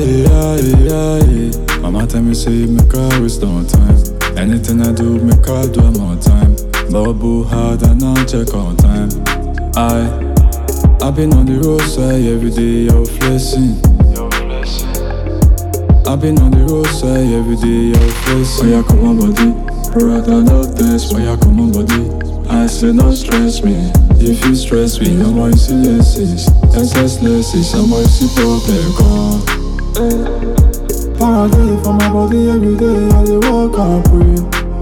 yeah, yeah, yeah. Mama tell me say you make her waste no time. Anything I do, make her do it more time. Bubble hard and I'll check on time. I, I've been on the roadside every day, you're flexing. I've been on the roadside every day, you're flexing. Why you come on body? Brother, no test. Why you come on body? I say no stress me. If you stress me, I'm on see lessons. SS lessons, I'm on see problem gone. Paradise for my body every day, I dey walk and pray.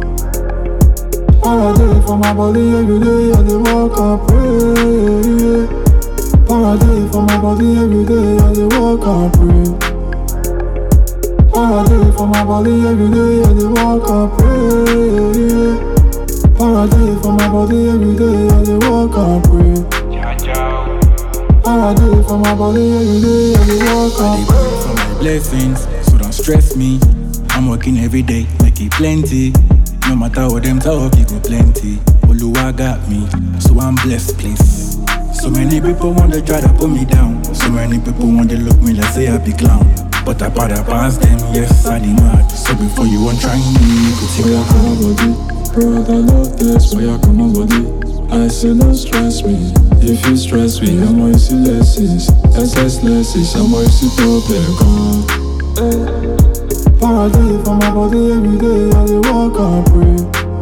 Paradise for my body every day, I dey walk and pray. Paradise for my body every day, I dey walk and pray. Paradise for my body every day, I dey walk and pray. Paradise for my body every day, I dey walk and pray. Paradise for my body every day, I dey walk I and dey pray for my blessings, so don't stress me. I'm working every day, make it plenty. No matter what them talk, it go plenty. Oluwa got me, so I'm blessed, please. So many people want to try to put me down. So many people want to look me like say I be clown. But I better pass them, yes, I demand. So before you want try me, you could take Why a you come on body? Brother, no test. Why you come on body? I say no stress me. If you stress me, I'm on see lessons. SS lessons, I'm on see problem gone. Paradise for my body every day, I dey walk and pray.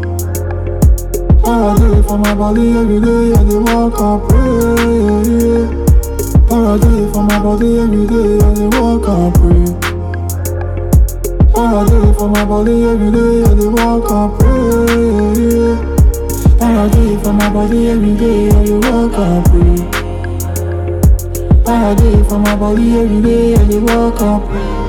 Paradise for my body every day, I dey walk and pray. Paradise for my body every day, I dey walk and pray. Paradise for my body every day, I dey walk and pray. Paradise for my body every day, I dey walk and pray. Paradise for my body every day, I dey walk and pray.